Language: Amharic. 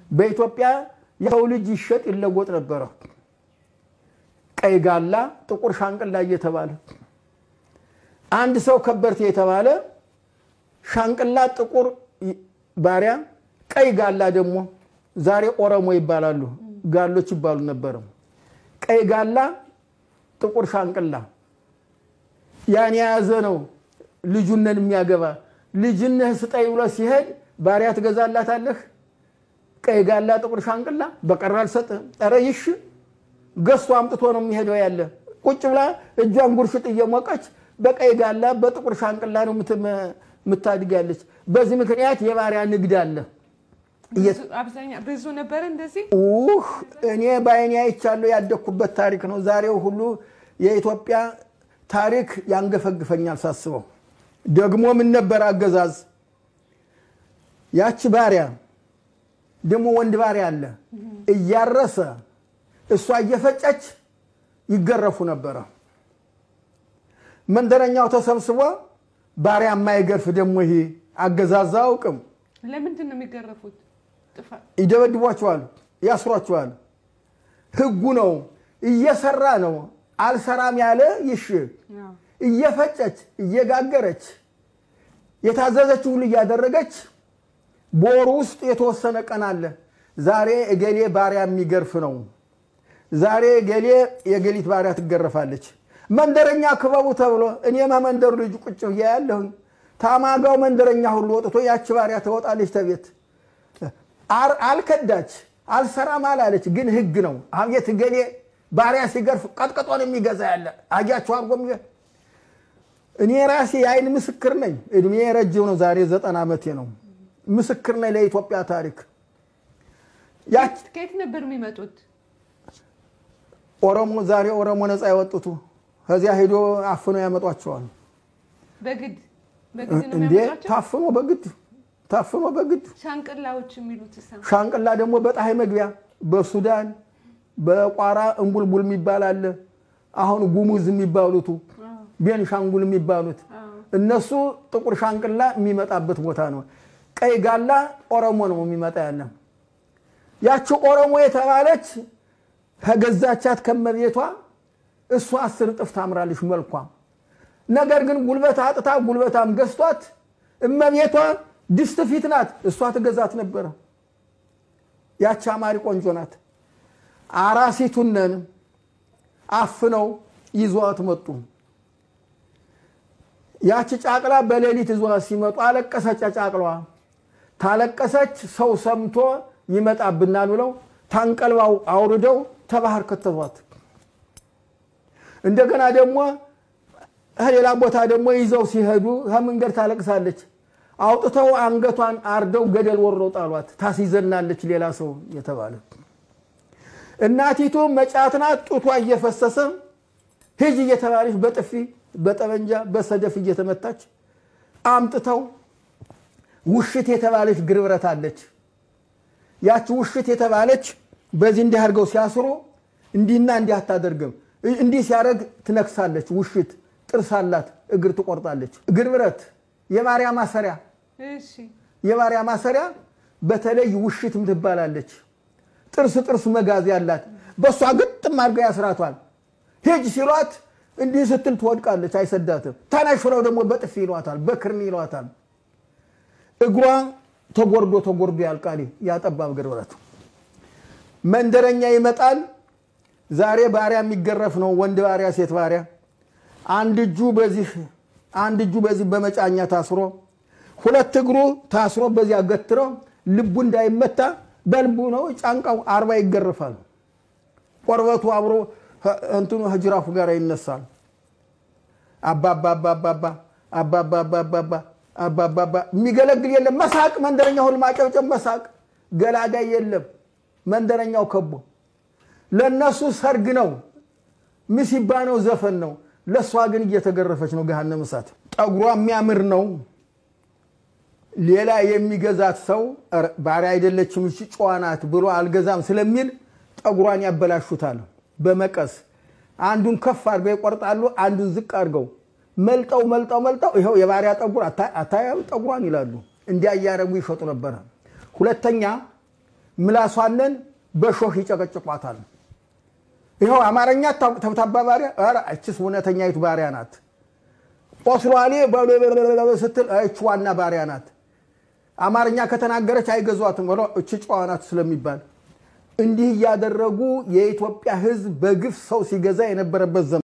በኢትዮጵያ የሰው ልጅ ይሸጥ ይለወጥ ነበረ። ቀይ ጋላ፣ ጥቁር ሻንቅላ እየተባለ አንድ ሰው ከበርቴ የተባለ ሻንቅላ ጥቁር ባሪያ፣ ቀይ ጋላ ደግሞ ዛሬ ኦሮሞ ይባላሉ፣ ጋሎች ይባሉ ነበረ። ቀይ ጋላ፣ ጥቁር ሻንቅላ ያን የያዘ ነው ልጁነን የሚያገባ ልጅነህ ስጠኝ ብሎ ሲሄድ ባሪያ ትገዛላታለህ? ቀይ ጋላ ጥቁር ሻንቅላ በቀር አልሰጥህም። ኧረ ይሽ ገዝቶ አምጥቶ ነው የሚሄደው። ያለ ቁጭ ብላ እጇን ጉርሽጥ እየሞቀች በቀይ ጋላ በጥቁር ሻንቅላ ነው የምታድግ ያለች። በዚህ ምክንያት የባሪያ ንግድ አለ። አብዛኛው ብዙ ነበረ እንደዚህ ውህ እኔ በዓይኔ አይቻለሁ። ያደግኩበት ታሪክ ነው። ዛሬው ሁሉ የኢትዮጵያ ታሪክ ያንገፈግፈኛል ሳስበው። ደግሞ ምን ነበር አገዛዝ ያቺ ባሪያ ደግሞ ወንድ ባሪያ አለ እያረሰ እሷ እየፈጨች ይገረፉ ነበረ። መንደረኛው ተሰብስቦ ባሪያ የማይገርፍ ደግሞ ይሄ አገዛዝ አውቅም። ለምንድን ነው የሚገረፉት? ጥፋት ይደበድቧቸዋል፣ ያስሯቸዋል። ህጉ ነው። እየሰራ ነው አልሰራም ያለ ይሽ እየፈጨች እየጋገረች የታዘዘች ሁሉ እያደረገች በወሩ ውስጥ የተወሰነ ቀን አለ። ዛሬ እገሌ ባሪያ የሚገርፍ ነው። ዛሬ እገሌ የገሊት ባሪያ ትገረፋለች። መንደረኛ ክበቡ ተብሎ እኔማ መንደሩ ልጅ ቁጭ ብዬ ያለሁኝ ታማጋው መንደረኛ ሁሉ ወጥቶ ያቺ ባሪያ ትወጣለች ተቤት አልከዳች፣ አልሰራም አላለች። ግን ህግ ነው። አቤት እገሌ ባሪያ ሲገርፍ ቀጥቅጦን የሚገዛ ያለ አያቸው አርጎ እኔ ራሴ የአይን ምስክር ነኝ። እድሜ ረጅም ነው። ዛሬ ዘጠና ዓመቴ ነው። ምስክር ነኝ ለኢትዮጵያ ታሪክ። ከየት ነበር የሚመጡት? ኦሮሞ ዛሬ ኦሮሞ ነፃ ያወጡቱ ከዚያ ሄዶ አፍኖ ያመጧቸዋል። በግድ በግድ ነው እንዴ የሚያመጧቸው? ታፍኖ በግድ ታፍኖ በግድ ሻንቅላዎች የሚሉት እሳ ሻንቅላ ደግሞ በፀሐይ መግቢያ በሱዳን በቋራ እንቡልቡል የሚባል አለ። አሁን ጉሙዝ የሚባሉቱ ቤንሻንጉል የሚባሉት እነሱ ጥቁር ሻንቅላ የሚመጣበት ቦታ ነው። ቀይ ጋላ ኦሮሞ ነው የሚመጣ ያለ። ያቺ ኦሮሞ የተባለች ከገዛቻት ከመቤቷ እሷ አስር እጥፍ ታምራለች መልኳ። ነገር ግን ጉልበት አጥታ ጉልበታም ገዝቷት እመቤቷ ድስት ፊት ናት። እሷ ትገዛት ነበረ። ያቺ አማሪ ቆንጆ ናት። አራሲቱነን አፍነው ይዟት መጡ። ያቺ ጫቅላ በሌሊት ይዟት ሲመጡ አለቀሰች። ጫቅሏ ታለቀሰች። ሰው ሰምቶ ይመጣብናል ብለው ታንቀልባው አውርደው ተባህር ከተቷት። እንደገና ደግሞ ሌላ ቦታ ደግሞ ይዘው ሲሄዱ ከመንገድ ታለቅሳለች። አውጥተው አንገቷን አርደው ገደል ወረው ጣሏት። ታስይዘናለች ሌላ ሰው የተባለ እናቲቱ መጫት ናት። ጡቷ እየፈሰሰ ሂጅ እየተባለች በጥፊ በጠመንጃ በሰደፍ እየተመታች አምጥተው ውሽት የተባለች ግርብረት አለች። ያቺ ውሽት የተባለች በዚህ እንዲህ አድርገው ሲያስሩ እንዲህና እንዲህ አታደርግም። እንዲህ ሲያደርግ ትነክሳለች። ውሽት ጥርስ አላት፣ እግር ትቆርጣለች። እግር ብረት የባሪያ ማሰሪያ እሺ የባሪያ ማሰሪያ በተለይ ውሽት ትባላለች። ጥርስ ጥርስ መጋዝ ያላት በእሷ ግጥም አድርገው ያስራቷል። ሂጅ ሲሏት እንዲህ ስትል ትወድቃለች፣ አይሰዳትም። ተነሽ ብለው ደግሞ በጥፊ ይሏታል፣ በክርኒ ይሏታል። እግሯ ተጎርዶ ተጎርዶ ያልቃል። ያጠባብ እግር ብረት መንደረኛ ይመጣል። ዛሬ ባሪያ የሚገረፍ ነው፣ ወንድ ባሪያ፣ ሴት ባሪያ። አንድ እጁ በዚህ አንድ እጁ በዚህ በመጫኛ ታስሮ ሁለት እግሩ ታስሮ በዚያ ገትረው ልቡ እንዳይመታ በልቡ ነው ጫንቃው አርባ ይገርፋል። ቆርበቱ አብሮ እንትኑ ህጅራፉ ጋር ይነሳል። አባባባባባ አባባባባባ አባባባ የሚገለግል የለም። መሳቅ መንደረኛ ሁሉ ማጨብጨብ፣ መሳቅ ገላጋይ የለም። መንደረኛው ከቦ ለእነሱ ሰርግ ነው፣ ምሲባ ነው፣ ዘፈን ነው። ለእሷ ግን እየተገረፈች ነው። ገሃነመ እሳት። ጠጉሯ የሚያምር ነው። ሌላ የሚገዛት ሰው ኧረ ባሪያ አይደለችም እሺ ጨዋ ናት ብሎ አልገዛም ስለሚል ጠጉሯን ያበላሹታል። በመቀስ አንዱን ከፍ አድርገው ይቆርጣሉ፣ አንዱን ዝቅ አድርገው መልጠው መልጠው መልጠው ይኸው የባሪያ ጠጉር አታያም ጠጉሯን ይላሉ። እንዲያ እያደረጉ ይሸጡ ነበረ። ሁለተኛ ምላሷንን በሾህ ይጨቀጭቋታል። ይኸው አማርኛ ተብታባ ባሪያ፣ ኧረ እችስ እውነተኛይቱ ባሪያ ናት። ኦስሏሌ ስትል እች ዋና ባሪያ ናት። አማርኛ ከተናገረች አይገዟትም፣ እች ጨዋ ናት ስለሚባል እንዲህ እያደረጉ የኢትዮጵያ ሕዝብ በግፍ ሰው ሲገዛ የነበረበት ዘመን